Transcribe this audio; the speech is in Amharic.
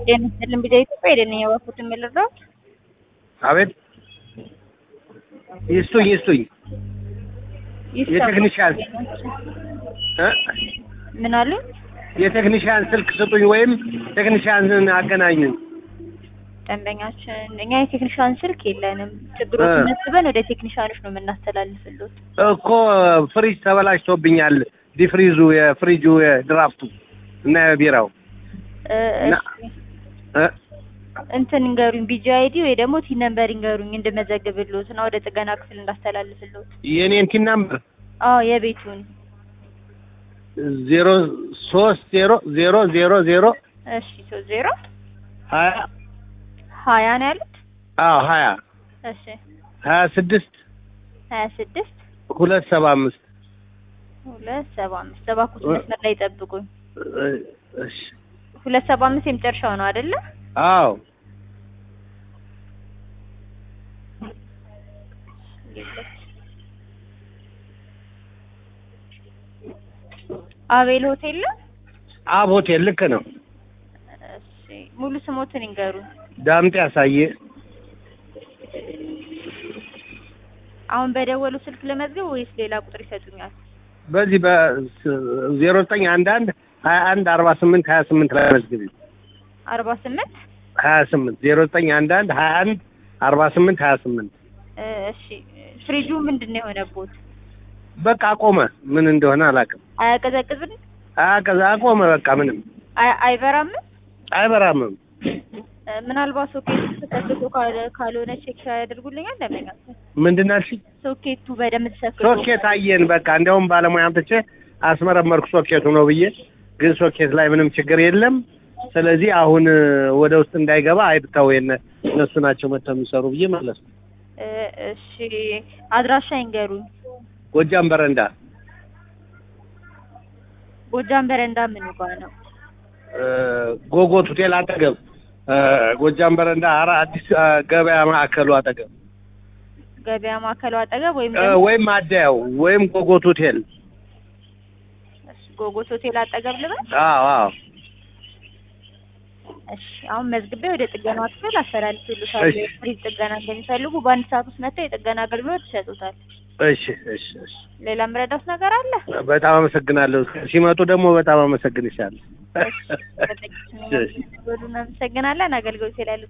ጤና ይስጥልን ቢዛ ኢትዮጵያ የደንኛ ባፉት የምልረው አቤት ይስጡኝ ይስጡኝ የቴክኒሻን እ ምን አሉ? የቴክኒሻን ስልክ ስጡኝ ወይም ቴክኒሻንን አገናኙኝ። ደንበኛችን እኛ የቴክኒሻን ስልክ የለንም። ችግሮች እ መስበን ወደ ቴክኒሻኖች ነው የምናስተላልፍሉት። እኮ ፍሪጅ ተበላሽቶብኛል። ዲፍሪዙ የፍሪጁ የድራፍቱ እና የቢራው እ እና- እሺ እ እንትን እንገሩኝ ቢጂ አይዲ ወይ ደግሞ ቲ ነምበር እንገሩኝ እንድመዘግብልዎት እና ወደ ጥገና ክፍል እንዳስተላልፍልዎት። የኔን ቲን ናምበር አዎ የቤቱን ዜሮ ሶስት ዜሮ ዜሮ ዜሮ ዜሮ እሺ ሶስት ዜሮ ሀያ ሀያ ነው ያሉት። አዎ ሀያ እሺ ሀያ ስድስት ሀያ ስድስት ሁለት ሰባ አምስት ሁለት ሰባ አምስት እባክዎት መስመር ላይ ይጠብቁኝ። እሺ ሁለት ሰባ አምስት የመጨረሻው ነው አይደለ? አዎ አቤል ሆቴል ነው? አብ ሆቴል ልክ ነው። እሺ ሙሉ ስሞትን ይንገሩኝ። ዳምጤ ያሳየ አሁን በደወሉ ስልክ ለመዝገብ ወይስ ሌላ ቁጥር ይሰጡኛል? በዚህ በዜሮ ዘጠኝ አንድ አንድ ሀያ አንድ አርባ ስምንት ሀያ ስምንት ላይ መዝግቢ አርባ ስምንት ሀያ ስምንት ዜሮ ዘጠኝ አንድ አንድ ሀያ አንድ አርባ ስምንት ሀያ ስምንት እሺ ፍሪጁ ምንድን ነው የሆነቦት? በቃ አቆመ። ምን እንደሆነ አላውቅም። አያቀዘቅዝም? አቀዛ አቆመ። በቃ ምንም አይ- አይበራም? አይበራምም። እ፣ ምናልባት ሶኬቱ ተሰክቶ ካለ- ካልሆነ ቼክ ያደርጉልኛል። ለምን ምንድን ነው ያልሽኝ? ሶኬቱ በደንብ ተሰክቶ ሶኬት አየን። በቃ እንዲያውም ባለሙያ አምጥቼ አስመረመርኩ ሶኬቱ ነው ብዬ፣ ግን ሶኬት ላይ ምንም ችግር የለም። ስለዚህ አሁን እ፣ ወደ ውስጥ እንዳይገባ አይብታው የነ እነሱ ናቸው መጥተው የሚሰሩ ብዬ መለስ እ፣ እሺ አድራሻ ይንገሩኝ። ጎጃም በረንዳ ጎጃም በረንዳ ምን ጋ ነው? እ፣ ጎጎት ሆቴል አጠገብ እ፣ ጎጃም በረንዳ አራ አዲስ እ፣ ገበያ ማዕከሉ አጠገብ ገበያ ማዕከሉ አጠገብ ወይም እ፣ ደግሞ ወይም አዳያው ወይም ጎጎት ሆቴል እሺ፣ ጎጎት ሆቴል አጠገብ ልበል? አዎ አዎ እሺ አሁን መዝግቤ ወደ ጥገና ክፍል አስተላልፍልዎታለሁ። እሺ። ፍሪጅ ጥገና እንደሚፈልጉ በአንድ ሰዓት ውስጥ መጥተው የጥገና አገልግሎት ይሰጡታል። እሺ እሺ እሺ ሌላ ምረዳት ነገር አለ? በጣም አመሰግናለሁ። ሲመጡ ደግሞ በጣም አመሰግንሻለሁ። እሺ፣ በጥቂት ነው። እናመሰግናለን። አገልግሎት ላይ